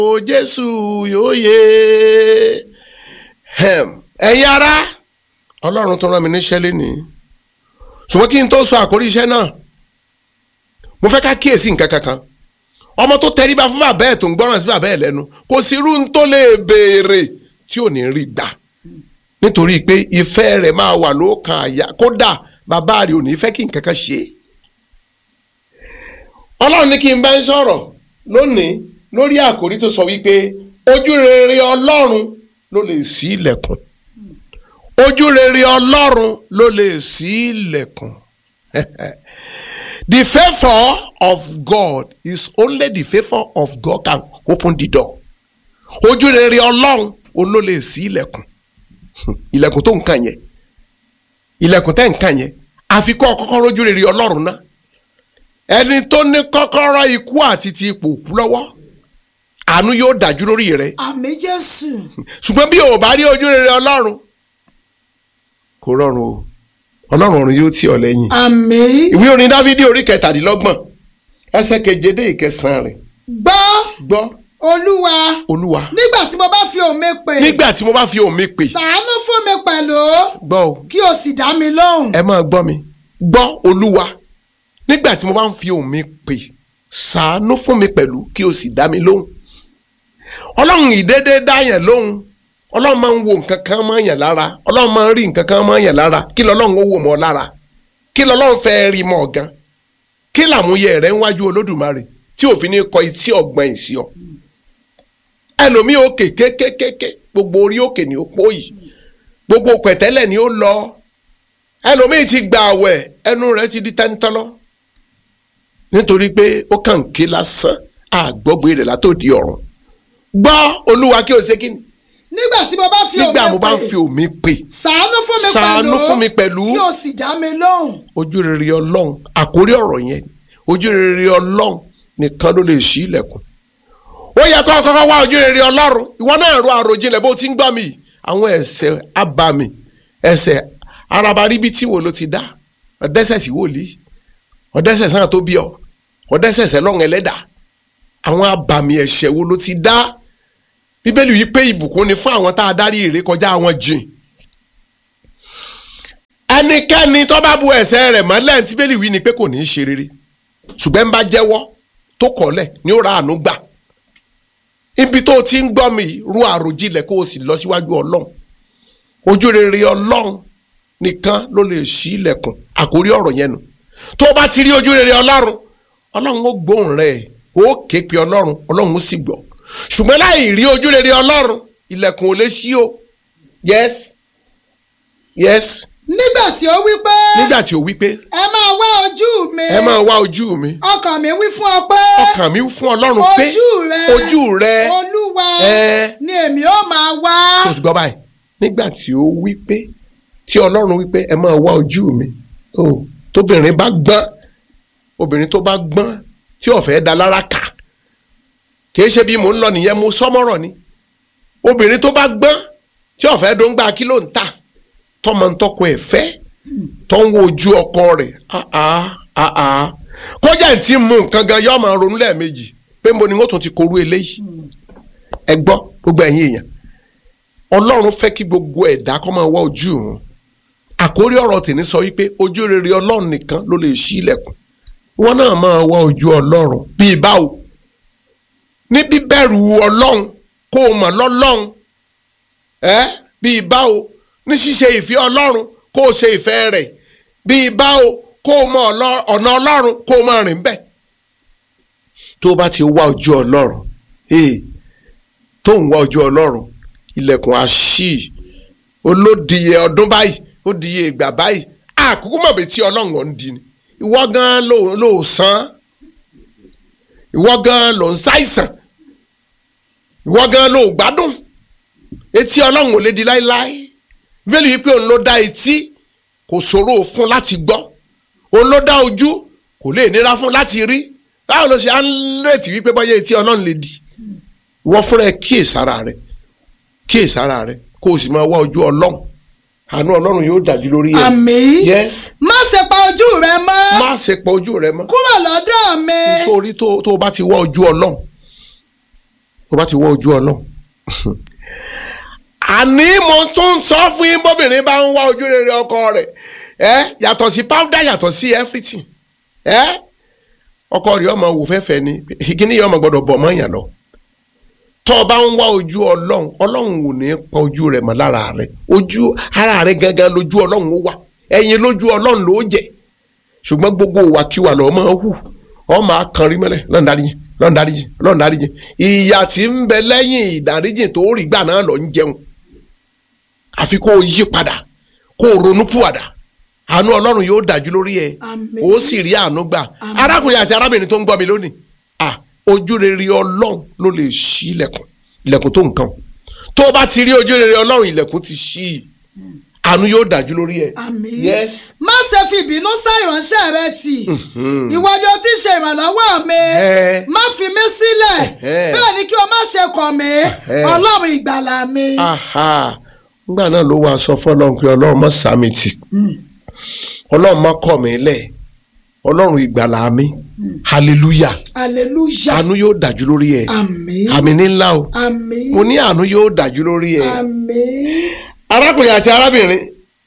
o jésù yóò yé ẹ̀yin ará ọlọ́run tó rán mi níṣẹ́ lénìí ṣùgbọ́n kí n tó sọ àkórí iṣẹ́ náà mo fẹ́ ká kíyèsí nǹkan kankan ọmọ tó tẹríba fún bàbá ẹ̀ tó ń gbọ́ràn sí bàbá ẹ̀ lẹ́nu kò sí irú tó lè béèrè tí ò ní rí gbà nítorí pé ìfẹ́ rẹ̀ máa wà lókàn àyà kódà bàbá rẹ̀ ò ní fẹ́ kí nǹkan kan ṣe é ọlọ́run ní kí n bá ń sọ̀rọ̀ lónìí lórí àkórí tó sọ wípé ojú rere ọlọ́run ló lè ṣí ilẹ̀kùn ojú rere ọlọ́run ló lè ṣí ilẹ̀kùn the favour of God is only the favour of God can open the door ojú rere ọlọ́run ó ló lè ṣí ilẹ̀kùn ilẹ̀kùn tó ń kàn yẹn ilẹ̀kùn tẹ́ ń kàn yẹn àfi kọ́ kọ́kọ́ rójú rere ọlọ́run náà ẹni tó ní kọ́kọ́rọ́ ikú àti ti ipò kú lọ́wọ́ àánú yóò dájú lórí rẹ àmín jésù ṣùgbọ́n bí o bá rí ojú rere ọlọ́run kò rọrùn o ọlọ́run ọ̀run yóò tì ọ́ lẹ́yìn. àmín ìwé orin dávidi orí kẹtàdínlọ́gbọ̀n ẹsẹ̀ keje dé ìkẹsàn-án rẹ̀ gbọ́ gbọ́ olúwa olúwa nígbà tí mo bá fi òun mi pè nígbà tí mo bá fi òun mi pè ṣàánú fún mi pẹ̀lú gbọ́ o kí o sì dá mi lóhùn ẹ máa gbọ́ mi gbọ́ olúwa nígbà tí mo bá ń fi òun mi pè ṣàánú fún mi pẹ̀lú kí o sì dá mi lóhùn ọlọ́run ìdédé dáyàn lóhùn ọlọ́run máa ń wo nǹkan kan máa ń yàn lára ọlọ́run máa ń rí nǹkan kan máa ń yàn lára kí lọ́lọ́run ó wò mọ́ lára kí lọ́lọ́run fẹ́ rí mọ́ gan kí làmúyẹ rẹ̀ ń wájú olódùmarè tí òfin ní kọ etí ọ̀gbọ́n ìsì ọ ẹlòmíì òkè kékékéké gbogbo orí òkè ni ó pòyì gbogbo pẹ̀tẹ́lẹ̀ ni ó lọ ẹlòmíì ti gbà àwẹ̀ ẹnu rẹ̀ ti di tẹ́ńtọ́lọ́ nítorí pé ó kàn ń ké lásán àgbọ́gbé rẹ̀ látòdì ọ̀run gbọ́ olúwa kí o ṣe kí ni nígbà tí mo bá fi òun nígbà mo mi bá ń pè fi òmí pè ṣàánú fún mi Ṣàánú pẹ̀lú fún mi pẹ̀lú. kí o sì dá mi lóhùn ojú rere ọlọ́run àkórí ọ̀rọ̀ yẹn ojú rere ọlọ́run nìkan ló lè ṣí ilẹ̀kùn ó yẹ kó kọ́kọ́ wá ojú rere ọlọ́run ìwọ náà ro àròjinlẹ̀ bó ti ń gbọ́ mi àwọn ẹ̀ṣẹ̀ abàmì ẹ̀ṣẹ̀ arabaríbítì wo ló ti dá ọ̀dẹ́ṣẹ̀ sí wòlíì ọ̀dẹ́ṣẹ̀ sáà tó bí ọ ọ̀dẹ́ṣẹ̀ sẹ́lọ́run ẹlẹ́dà àwọn abàmì ẹ̀ṣẹ̀ wo ló ti dá bíbélì yìí pé ìbùkún ni fún àwọn tá a dárí ìrékọjá àwọn jìn ẹnikẹ́ni tó bá bu ẹ̀ṣẹ̀ rẹ̀ mọ́lẹ̀ tí bẹ́ẹ̀lì wí ni pé kò ní í ṣe rere ṣùgbọ́n ń bá jẹ́wọ́ tó kọ̀ọ́lẹ̀ ni ó ra àánú gbà ibi tó o ti ń gbọ́ mi yìí, ru àròjinlẹ̀ kó o sì lọ síwájú ọlọ́run ojú rere ọlọ́run nìkan ló lè ṣí ilẹ̀kùn àkórí ọ̀rọ̀ yẹn nu tó o bá ti rí ojú rere ọlọ́run ọlọ́run ó gbóhùn rẹ̀ ó ké pe ọlọ́run ọlọ́run ó sì gbọ́ ṣùgbọ́n láì rí ojú rere ọlọ́run ilẹ̀kùn ò lè ṣí o yes yes nígbà tí ó wí pé nígbà tí o wí pé ẹ máa wá ojú mi ẹ máa wá ojú mi ọkàn mi wí fún ọ pé ọkàn mi fún ọlọ́run pé ojú rẹ ojú rẹ olúwa ẹ. ni èmi ó máa wá tó ti gbọ́ báyìí nígbà tí ó wí pé tí ọlọ́run wí pé ẹ máa wá ojú mi ó tóbìnrin bá gbọ́n obìnrin tó bá gbọ́n tí ó fẹ́ da lára kà kì í ṣe bí mò ń lọ nìyẹn mo sọ́mọ́rọ̀ ni obìnrin tó bá gbọ́n tí ó fẹ́ dóńgbà kí ló ń tà tọmọ ń tọkọ ẹ̀ fẹ́ tó ń wo ojú ọkọ rẹ̀ áá áá kọjá tí mú nǹkan gan yóò máa ronú lẹ́ẹ̀mejì pé mo ni wọ́n tún ti korú eléyìí ẹ gbọ́ gbogbo ẹ̀yin èèyàn ọlọ́run fẹ́ kí gbogbo ẹ̀dá kó máa wá ojú òun àkórí ọ̀rọ̀ tèmi sọ wípé ojú rere ọlọ́run nìkan ló lè ṣí ilẹ̀kùn wọn náà máa wá ojú ọlọ́run bíi báwo ní bíbẹ̀rù ọlọ́run kó o mọ̀ lọ́lọ́run ẹ́ bíi báwo ní ṣíṣe ìfẹ́ ọlọ́run kó o ṣe ìfẹ́ rẹ̀ bíi báwo kó o mọ̀ ọlọ́- ọ̀nà ọlọ́run kó o máa rìn bẹ́ẹ̀ tó o bá ti wá ojú ọlọ́run ee tó ń wá ojú ọlọ́run ilẹ̀kùn àṣì olódìyẹ ọdún báyìí ó dìye ìgbà báyìí àkókò mọ̀ bí tí ọlọ́run ọ̀ ń di ni ìwọ gan ló ló sàn ìwọ gan ló ń ṣàìsàn ìwọ gan ló gbádùn etí ọlọ́run ò lè di láéláé bíbélì yìí pé òun ló dá etí kò ṣòro fún láti gbọ́ òun ló dá ojú kò lè nira fún láti rí báwo ló ṣe á ń retí wípé bọ́yá etí ọlọ́run lè di ìwọ fúnra ẹ kíyèsára rẹ kíyèsára rẹ kó o sì máa wá ojú ọlọ́run àánú ọlọ́run yóò dájú lórí ẹ. àmín yes má ṣe pa ojú rẹ mọ́ má ṣe pọ ojú rẹ mọ́ kúrò lọ́dọ̀ mi sórí tó tó o bá ti wá ojú ọlọ́run tó bá ti wọ ojú ọlọ́run àní mo tún ń sọ fún yín bóbìnrin bá ń wá ojú rere ọkọ rẹ̀ ẹ yàtọ̀ sí powder yàtọ̀ sí everything ẹ ọkọ rẹ̀ ọmọ wò fẹ́fẹ́ ni kíní yìí ọmọ gbọ́dọ̀ bọ̀ mọ́ yàn lọ tọ́ ọ bá ń wá ojú ọlọ́run ọlọ́run ò ní pa ojú rẹ̀ mọ́ lára rẹ̀ ojú ara rẹ̀ gangan lójú ọlọ́run ó wà ẹ̀yin lójú ọlọ́run ló jẹ́ ṣùgbọ́n gbogbo òwàkiwà lọ́ọ́ máa hù ọ́ máa kan rí mọ́lẹ̀ lọ́n dáríjì lọ́n dáríjì lọ́n dáríjì ìyà tí ń bẹ lẹ́yìn ìdáríjì tó rí gbà náà lọ ń jẹun àfi kó o yí padà kó o ronú pùwàdà àánú ọlọ́run yóò dájú lórí ẹ Àmín. ó sì rí àánú gbà arákùnrin àti arábìnrin tó ń gbọ́ mi lónìí à ojú rere ọlọ́run ló lè ṣí ilẹ̀kùn ilẹ̀kùn tó nǹkan tó o bá ti rí ojú rere ọlọ́run ilẹ̀kùn ti ṣí i àánú yóò dájú lórí ẹ. àmín. yes má ṣe fi ìbínú sá ìránṣẹ́ rẹ tì ìwọ ni o ti ṣe ìrànlọ́wọ́ mi Ẹ. má fi mí sílẹ̀ Ẹ. bẹ́ẹ̀ ni kí o má ṣe kọ̀ mí Ẹ. ọlọ́run ìgbàlà mi. aha ngbà náà ló wàá sọ fọlọ́run pé ọlọ́run mọ́ sàmì tì ọlọ́run mọ́ kọ̀ mí lẹ̀ ọlọ́run ìgbàlà mi hallelujah hallelujah àánú yóò dájú lórí ẹ àmín àmì nílá o àmín mo ní àánú yóò dájú lórí ẹ àmín arákùnrin àti arábìnrin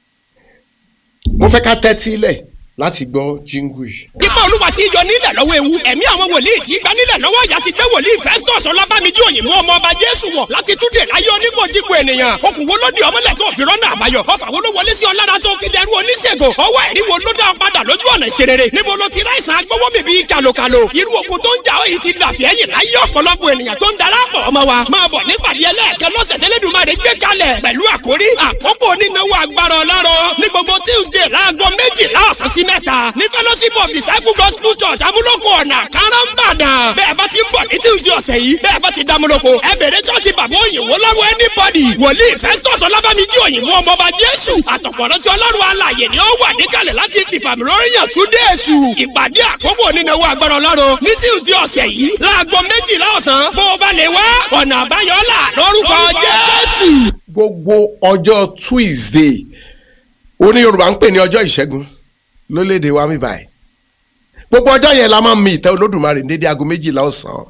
mo fẹ́ ká tẹ́tí lẹ̀ láti gbọ́ jíngù yìí. Ipa olúwa ti yọ nílẹ̀ lọ́wọ́ ewu. Ẹ̀mí àwọn wòlíì tí gba nílẹ̀ lọ́wọ́ ìyá ti gbé wòlíì Festus Ọlábàmíjì òyìnbó ọmọ ọba Jésù wọ̀ láti túnde láyé onígbòdìgbò ènìyàn. Okùn wo ló di ọmọlẹ̀ tó fi rọ́nà àbáyọ? Ọfà wo ló wọlé sí ọlára tó fi dẹrú oníṣègùn? Ọwọ́ ẹ̀rí wo ló dá ọ padà lójú ọ̀nà ìṣerere? Níbo ló ti ráìsàn agbówó mi bíi kàlòkàlò? Irú okun tó ń jà ọ́ yìí ti dàfí ẹ̀yìn láyé ọ̀pọ̀lọpọ̀ ènìyàn tó ń darapọ̀ ọmọ wa. Máa bọ̀ nípàdé ẹlẹ́ẹ̀kẹ́ lọ́sẹ̀ tẹ́lẹ̀dùmarè gbé kalẹ̀ pẹ̀lú àkórí àkókò nínáwó agbára ọlọ́run ní gbogbo Tuesday láago méjìlá ọ̀sán sí mẹ́ta ní fellowship of disciple gospel church amúlòkọ ọ̀nà káràmbàdàn bẹ́ẹ̀ bá ti ń bọ̀ ní Tuesday ọ̀sẹ̀ yìí bẹ́ẹ̀ bá ti dámúlòkọ ẹ bèrè church bàbá òyìnbó lọ́wọ́ anybody wòlíì Festus ọlábàmíjì òyìnbó ọmọọba Jésù àtọ̀pọ̀lọ́sí ọlọ́run alàyè ni ó wà níkàlẹ̀ láti fìfàmì lóríyàn túndé èṣù ìpàdé àkókò nínáwó agbára ọlọ́run ní Tuesday ọ̀sẹ̀ yìí láago méjìlá ọ̀sán bó o bá lè wá ọ̀nà àbáyọ là lórúkọ Jésù. gbogbo ọjọ́ Tuesday oní Yorùbá ń pè ní ọjọ́ ìṣẹ́gun lólédè wa mi báyìí gbogbo ọjọ́ yẹn la máa ń mi ìtẹ́ Olódùmarè ní dédé aago méjìlá ọ̀sán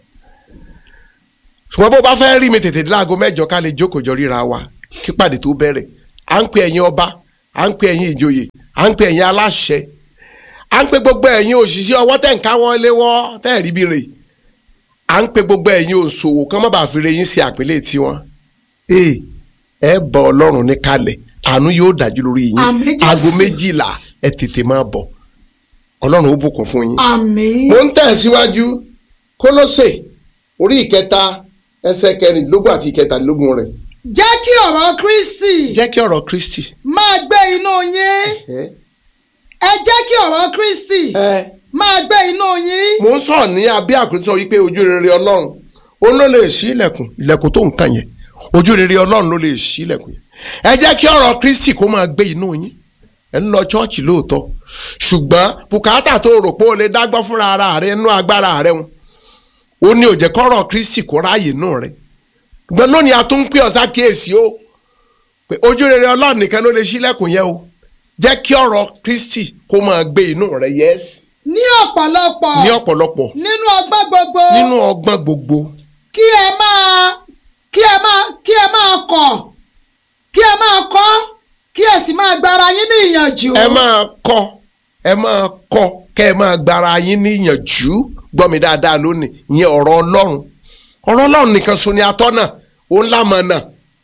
ṣùgbọ́n bó bá fẹ́ rí mi tètè dé aago mẹ́jọ ká lè jókòó jọ ríra wa kí pàdé tó bẹ̀rẹ̀ à ń pè ẹ̀yin ọba à ń pè ẹ̀yin ìjòyè à ń pè ẹ̀yin aláṣẹ à ń pè gbogbo ẹ̀yin òṣìṣẹ́ ọwọ́ tẹ̀ ń ká wọn lé wọ́n tẹ̀ rí bí rè à ń pè gbogbo ẹ̀yin òṣòwò kán má bàa fi re yín sí àpèlé tiwọn ee ẹ bọ ọlọ́run ní kalẹ̀ àánú yóò dájú lórí yín Àmín, Jésù. aago méjìlá ẹ tètè máa bọ̀ ọlọ́run ó bùkún fún yín. àmín mo ń tẹ̀síwájú kólósè orí ìkẹta ẹsẹ̀ kẹrìndínlógún àti ìkẹtàlélógún rẹ̀ jẹ́ kí ọ̀rọ̀ Kristi jẹ́ kí ọ̀rọ̀ Kristi. máa gbé inú yín ẹ ẹ jẹ́ kí ọ̀rọ̀ Kristi ẹ máa gbé inú yín mo ń sọ̀rọ̀ ní abẹ́ àkúrẹ́ sọ wípé ojú rere ọlọ́run òun ló lè ṣí ilẹ̀kùn ilẹ̀kùn tó nǹkan yẹn ojú rere ọlọ́run ló lè ṣí ilẹ̀kùn yẹn ẹ jẹ́ kí ọ̀rọ̀ Kristi kó máa gbé inú yín ẹ ń lọ chọ́ọ̀chì lóòótọ́ ṣùgbọ́n bùkátà tó rò pé o lè dágbọ́ fúnra ara rẹ nú agbára rẹ wọn ó ní ó jẹ́ kọ́rọ̀ Kristi kó ráàyè nù rẹ ṣùgbọ́n lónìí a tún ń pè ọ́ sákìyèsí o pé ojú rere ọlọ́run nìkan ló lè ṣí ilẹ̀kùn yẹn o jẹ́ kí ọ̀rọ̀ Kristi kó máa gbé inú rẹ yẹ́sì ní ọ̀pọ̀lọpọ̀ ní ọ̀pọ̀lọpọ̀ nínú ọgbọ́n gbogbo nínú ọgbọ́n gbogbo kí ẹ máa kí ẹ máa kí ẹ máa kọ̀ kí ẹ máa kọ́ kí ẹ sì máa gbára yín ní ìyànjú. ẹ máa kọ́ ẹ máa kọ́ kẹ́ ẹ máa gbára yín níyànjú gbọ́ mi dáadáa lónìí ìyẹn ọ̀rọ̀ ọlọ́run ọ̀rọ̀ ọlọ́run nìkan so ni atọ́nà òun lámọ̀nà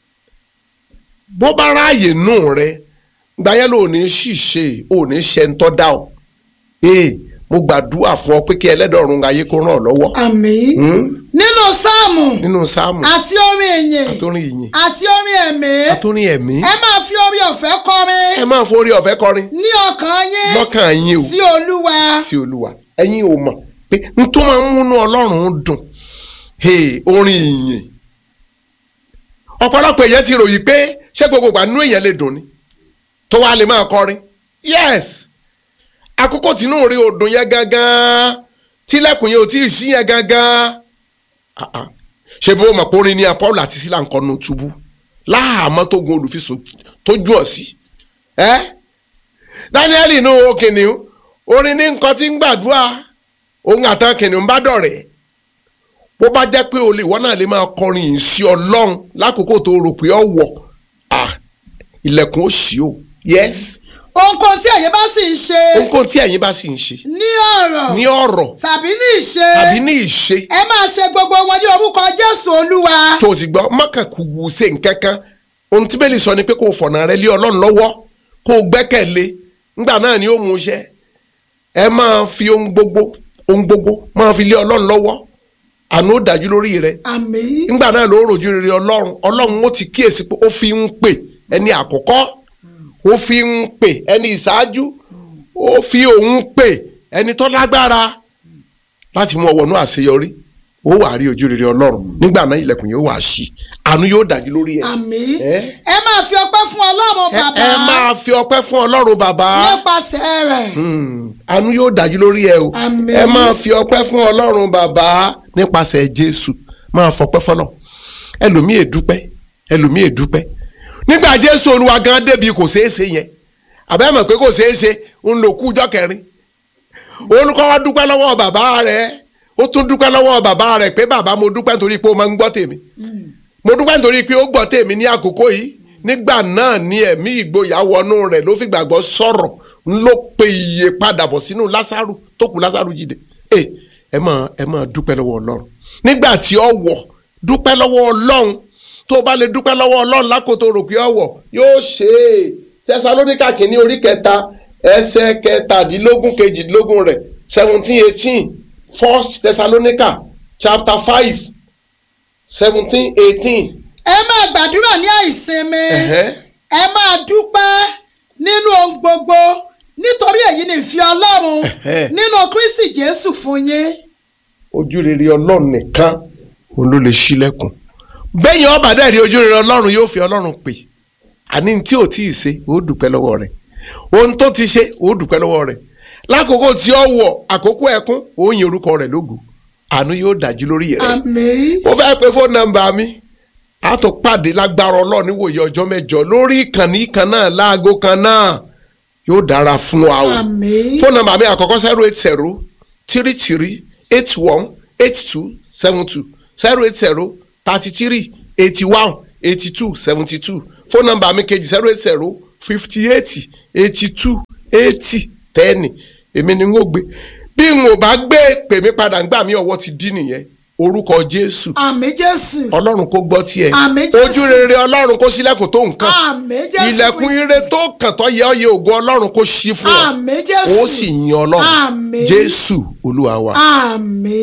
bó bá ráàyè nù rẹ gbáyé ló ní ṣìṣe ò ní ṣe ń tọ́ dá o ee mo gbàdúrà fún ọ pé kí ẹlẹ́dọ̀ọ̀run ayé kó ràn ọ́ lọ́wọ́ àmín nínú sáàmù nínú sáàmù àti orin ìyìn àtórin ìyìn àti orin ẹ̀mí àtórin ẹ̀mí ẹ máa fi orin ọ̀fẹ́ kọrin ẹ máa forí ọ̀fẹ́ kọrin ní ọkàn yín lọ́kàn yín o sí olúwa sí olúwa ẹ̀yin ò mọ̀ pé n tó máa ń múnú ọlọ́run dùn hey, orin ìyìn ọ̀pọ̀lọpọ̀ èèyàn ti ròyìn pé ṣé gbogbo ìgbà nínú èèyàn lè dùn ni tó wàá lè máa kọrin yes àkókò tínú rí odùn yẹn gangan tílẹ̀kùn yẹn ò tí ì sí yẹn gangan Ah, ah. ṣé bí wọ́n mọ̀ pé orin ni Paul àti Sílà ń kọ́ nu túbú láhàámọ́ tó gun olùfisùn tó jù ọ́ sí ẹ́ Daniel inú kìnìún orin ní nǹkan tí ń gbàdúrà òun àtàn kìnìún bá dọ̀rẹ́ bó bá jẹ́ pé olè ìwọ náà lè máa kọrin yìí sí ọlọ́run lákòókò tó rò pé ọ wọ̀ ah ilẹ̀kùn ó ṣí o yes ohunkóhun tí ẹ̀yin bá sì ń ṣe ohunkóhun tí ẹ̀yin bá sì ń ṣe ní ọ̀rọ̀ ní ọ̀rọ̀ tàbí ní ìṣe tàbí ní ìṣe ẹ máa ṣe gbogbo wọn ní orúkọ jésù olúwa tó o ti gbọ́ mọ́kànkù wù ṣe nǹkan kan ohun tí bẹ́ẹ̀ lè sọ ni pé kó o fọ̀nà rẹ lé ọlọ́run lọ́wọ́ kó o gbẹ́kẹ̀lé ńgbà náà ni ó mú iṣẹ́ ẹ máa fi ohun gbogbo ohun gbogbo máa fi lé ọlọ́run lọ́wọ́ àánú ó dájú lórí rẹ àmín ńgbà náà ló rojú rere ọlọ́run ọlọ́run ó ti kíyèsí pé ó fi ń pè ẹni àkọ́kọ́ ó fi ń pè ẹni ìṣáájú ó fi òun pè ẹni tó lágbára láti mú ọ wọnú àṣeyọrí ó wà rí ojú rere ọlọ́run nígbà náà ilẹ̀kùn yóò wà ṣí àánú yóò dájú lórí ẹ. àmín Eh? ẹ máa fi ọpẹ́ fún ọlọ́run ẹ bàbá ẹ máa fi ọpẹ́ fún ọlọ́run bàbá nípasẹ̀ rẹ̀ Hmm, àánú yóò dájú lórí ẹ o Àmín. ẹ máa fi ọpẹ́ fún ọlọ́run bàbá nípasẹ̀ jésù máa fọpẹ́ fọlọ́ ẹlòmíì èdúpẹ́ ẹlòmíì èdúpẹ́ nígbà jésù olúwa gan débi kò ṣeé ṣe yẹn àbẹ́ mọ̀ pé kò ṣeé ṣe ń lò kú ọjọ́ kẹrin olùkọ́ wa dúpẹ́ lọ́wọ́ bàbá rẹ̀ ó tún dúpẹ́ lọ́wọ́ bàbá rẹ̀ pé bàbá mo dúpẹ́ nítorí pé ó máa ń gbọ́ tèmi mo dúpẹ́ nítorí pé ó gbọ́ tèmi ní àkókò yìí nígbà náà ni ẹ̀mí ìgboyà wọnú rẹ̀ ló fi gbàgbọ́ sọ̀rọ̀ ń ló pe iye padà bọ̀ sínú lásàrù tó kù lásàrù jíde ẹ ẹ máa ẹ máa dúpẹ́ lọ́wọ́ ọlọ́run nígbà tí ọ wọ̀ dúpẹ́ lọ́wọ́ ọlọ́run tó o bá lè dúpẹ́ lọ́wọ́ ọlọ́run lákòótó rò pé ọ wọ̀ yóò ṣe é tẹsalóníkà kìíní orí kẹta ẹsẹ̀ kẹtàdínlógún kejìdínlógún rẹ̀ seventeen eighteen first thessalonica chapter five seventeen eighteen. ẹ máa gbàdúrà ní àìsinmi ẹ máa dúpẹ́ nínú ohun gbogbo nítorí èyí ni ìfẹ́ ọlọ́run Ẹ̀hẹ́. nínú kristi jésù fún yín ojú rere ọlọ́run nìkan òun ló lè ṣílẹ̀kùn bẹ́yìn ọba dẹ́rì ojú rere ọlọ́run yóò fi ọlọ́run pè àní tí ò tí ì ṣe ó dúpẹ́ lọ́wọ́ rẹ̀ ohun tó ti ṣe ó dúpẹ́ lọ́wọ́ rẹ̀ lákòókò tí ó wọ̀ àkókò ẹkún ó yin orúkọ rẹ̀ lógo àánú yóò dájú lórí rẹ̀ àmín mo fẹ́ pe fóònù nọ́mbà mi a tó pàdé lágbára ọlọ́run níwòye ọjọ́ mẹ́jọ lórí ìkànnì kan náà láago kan náà yóò dára fún wa o àmín fóònù nọ́mbà mi àkọ́kọ́ zero eight zero three three eight one eight two seven two zero eight zero thirty three eighty one eighty two seventy two fóònù nọ́mbà mi kejì zero eight zero fifty eight eighty two eighty ten èmi ni n ó gbé bí n ò bá gbé pè mí padà ńgbà mí ọwọ́ ti dín nìyẹn orúkọ jésù àmín jésù ọlọ́run kó gbọ́ tiẹ̀ Àmín Jésù. ojú rere ọlọ́run kó ṣílẹ̀kùn tó nǹkan àmín jésù ilẹ̀kùn ire tó kàn tó yẹ ọ́ yẹ ògo ọlọ́run kó ṣí fún ọ àmín jésù ó sì yan ọlọ́run Àmín. jésù olúwa wa. àmín.